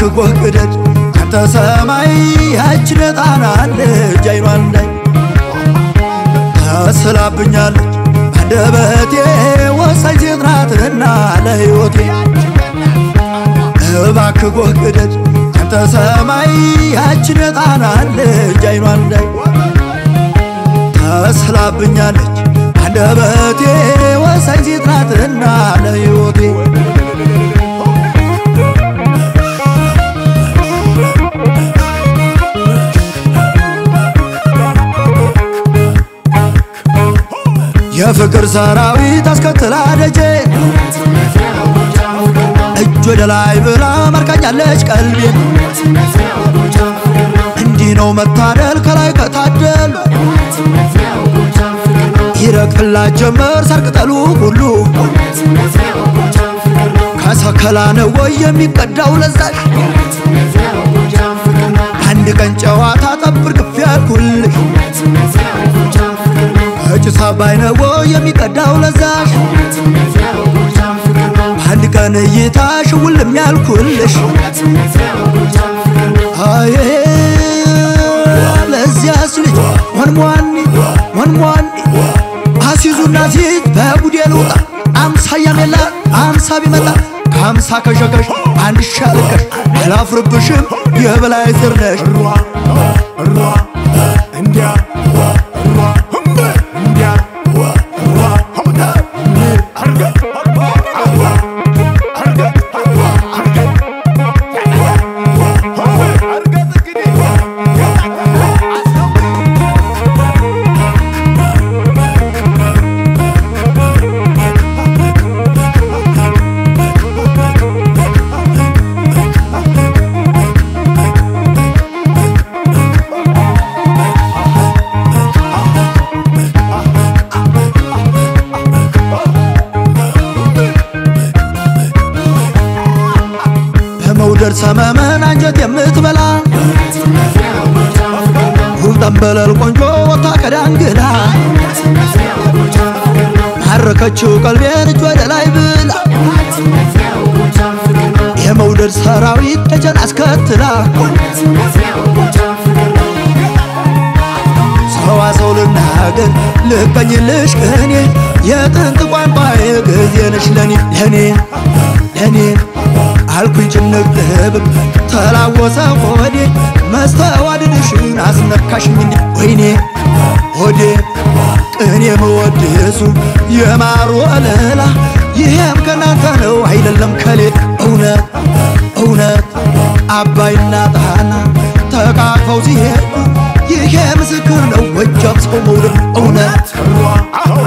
እባክህ ጎህ ቅደድ አንተ ሰማይ ያችን ጣና ልጅ አይኗን ላይ ተስላብኛለች አንደበቴ ወሳኝ ሴት ናትና ለሕይወቴ እባክህ ጎህ ቅደድ አንተ ሰማይ ያችን ጣና ልጅ አይኗን ላይ ተስላብኛለች አንደበቴ ወሳኝ ሴት ናትና ለሕይወቴ የፍቅር ሰራዊት አስከትላ ደጄ እጅ ወደ ላይ ብላ ማርካኛለች ቀልቤን እንዲህ ነው መታደል ከላይ ከታደሉ ይረቅላት ጀመር ሳር ቅጠሉ ሁሉ ከሰከላ ነው ወይ የሚቀዳው ለዛሽ አንድ ቀን ጨዋታ ጠብር ግፍ ያልኩልሽ ከጭስ አባይ ነው ወይ የሚቀዳው ለዛሽ አንድ ቀን እይታ ሽውልም ያልኩልሽ አይ ለዚያስ ልጅ ሞንሟኒ ሞንሟኒ አሲዙና ሲዝ በጉዴ ልውጣ አምሳ ያሜላ አምሳ ቢመጣ ከአምሳ ከሸከሽ አንድ ሻልቀሽ አላፍርብሽም የበላይ ስር ነሽ በመውደድ ሰመመን አንጀት የምትበላ ውብ ጠንበለል ቆንጆ ወታ ከዳንግላ ማረከችው ቀልቤን እጅ ወደ ላይ ብላ የመውደድ ሰራዊት ደጀን አስከትላ ሰዋሰው ልናገር ልቀኝልሽ ቅኔ የጥንት ቋንቋዬ ጊዜ ነሽ ለኔ ለኔ ለኔ አልኩኝ ጭንቅ ልብል ተላወሰ ሆዴ መስተዋድድሽን አስነካሽኝ እንዴ ወይኔ ሆዴ ቅኔ መወድሱ የማሩ ወለላ ይሄም ከናንተ ነው አይደለም ከሌ እውነት እውነት አባይና ጣና ተቃቅፈው ሲሄዱ ይሄ ምስክር ነው ወጃም ሰው መውደድ እውነት